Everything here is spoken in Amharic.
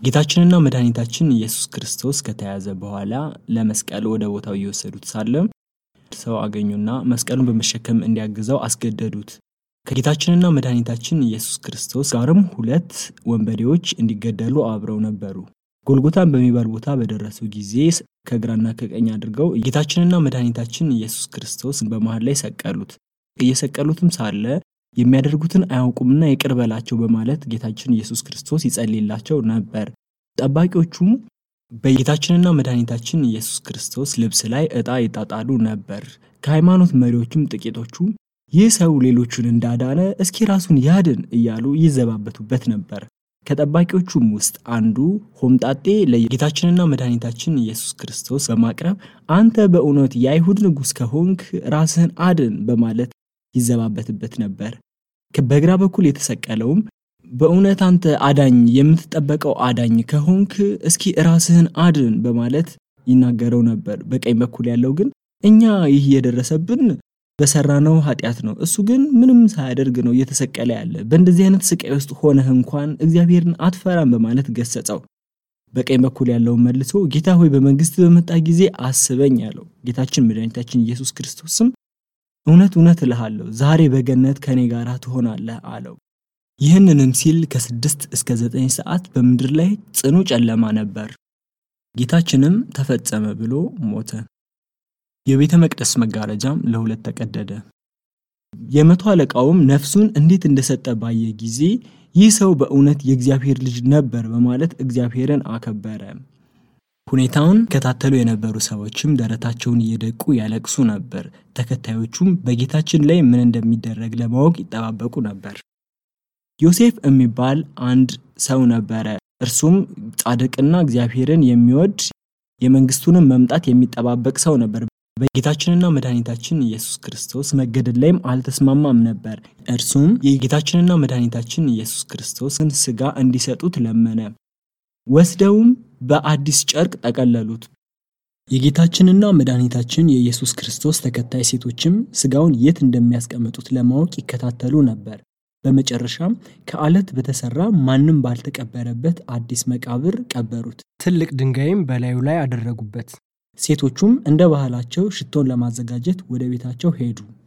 ጌታችንና መድኃኒታችን ኢየሱስ ክርስቶስ ከተያዘ በኋላ ለመስቀል ወደ ቦታው እየወሰዱት ሳለ ሰው አገኙና መስቀሉን በመሸከም እንዲያግዘው አስገደዱት። ከጌታችንና መድኃኒታችን ኢየሱስ ክርስቶስ ጋርም ሁለት ወንበዴዎች እንዲገደሉ አብረው ነበሩ። ጎልጎታን በሚባል ቦታ በደረሱ ጊዜ ከግራና ከቀኝ አድርገው ጌታችንና መድኃኒታችን ኢየሱስ ክርስቶስ በመሃል ላይ ሰቀሉት። እየሰቀሉትም ሳለ የሚያደርጉትን አያውቁምና ይቅር በላቸው በማለት ጌታችን ኢየሱስ ክርስቶስ ይጸልይላቸው ነበር። ጠባቂዎቹም በጌታችንና መድኃኒታችን ኢየሱስ ክርስቶስ ልብስ ላይ ዕጣ ይጣጣሉ ነበር። ከሃይማኖት መሪዎችም ጥቂቶቹ ይህ ሰው ሌሎቹን እንዳዳነ እስኪ ራሱን ያድን እያሉ ይዘባበቱበት ነበር። ከጠባቂዎቹም ውስጥ አንዱ ሆምጣጤ ለጌታችንና መድኃኒታችን ኢየሱስ ክርስቶስ በማቅረብ አንተ በእውነት የአይሁድ ንጉሥ ከሆንክ ራስህን አድን በማለት ይዘባበትበት ነበር። በግራ በኩል የተሰቀለውም በእውነት አንተ አዳኝ የምትጠበቀው አዳኝ ከሆንክ እስኪ ራስህን አድን በማለት ይናገረው ነበር። በቀኝ በኩል ያለው ግን እኛ ይህ የደረሰብን በሰራነው ኃጢአት ነው፣ እሱ ግን ምንም ሳያደርግ ነው እየተሰቀለ ያለ። በእንደዚህ አይነት ስቃይ ውስጥ ሆነህ እንኳን እግዚአብሔርን አትፈራም በማለት ገሰጸው። በቀኝ በኩል ያለውን መልሶ ጌታ ሆይ በመንግስት በመጣ ጊዜ አስበኝ ያለው ጌታችን መድኃኒታችን ኢየሱስ ክርስቶስም እውነት እውነት እልሃለሁ ዛሬ በገነት ከኔ ጋር ትሆናለህ አለው። ይህንንም ሲል ከስድስት እስከ ዘጠኝ ሰዓት በምድር ላይ ጽኑ ጨለማ ነበር። ጌታችንም ተፈጸመ ብሎ ሞተ። የቤተ መቅደስ መጋረጃም ለሁለት ተቀደደ። የመቶ አለቃውም ነፍሱን እንዴት እንደሰጠ ባየ ጊዜ ይህ ሰው በእውነት የእግዚአብሔር ልጅ ነበር በማለት እግዚአብሔርን አከበረ። ሁኔታውን ከታተሉ የነበሩ ሰዎችም ደረታቸውን እየደቁ ያለቅሱ ነበር። ተከታዮቹም በጌታችን ላይ ምን እንደሚደረግ ለማወቅ ይጠባበቁ ነበር። ዮሴፍ የሚባል አንድ ሰው ነበረ። እርሱም ጻድቅና እግዚአብሔርን የሚወድ የመንግስቱንም መምጣት የሚጠባበቅ ሰው ነበር። በጌታችንና መድኃኒታችን ኢየሱስ ክርስቶስ መገደል ላይም አልተስማማም ነበር። እርሱም የጌታችንና መድኃኒታችን ኢየሱስ ክርስቶስን ስጋ እንዲሰጡት ለመነ። ወስደውም በአዲስ ጨርቅ ጠቀለሉት። የጌታችንና መድኃኒታችን የኢየሱስ ክርስቶስ ተከታይ ሴቶችም ስጋውን የት እንደሚያስቀምጡት ለማወቅ ይከታተሉ ነበር። በመጨረሻም ከአለት በተሰራ ማንም ባልተቀበረበት አዲስ መቃብር ቀበሩት። ትልቅ ድንጋይም በላዩ ላይ አደረጉበት። ሴቶቹም እንደ ባህላቸው ሽቶን ለማዘጋጀት ወደ ቤታቸው ሄዱ።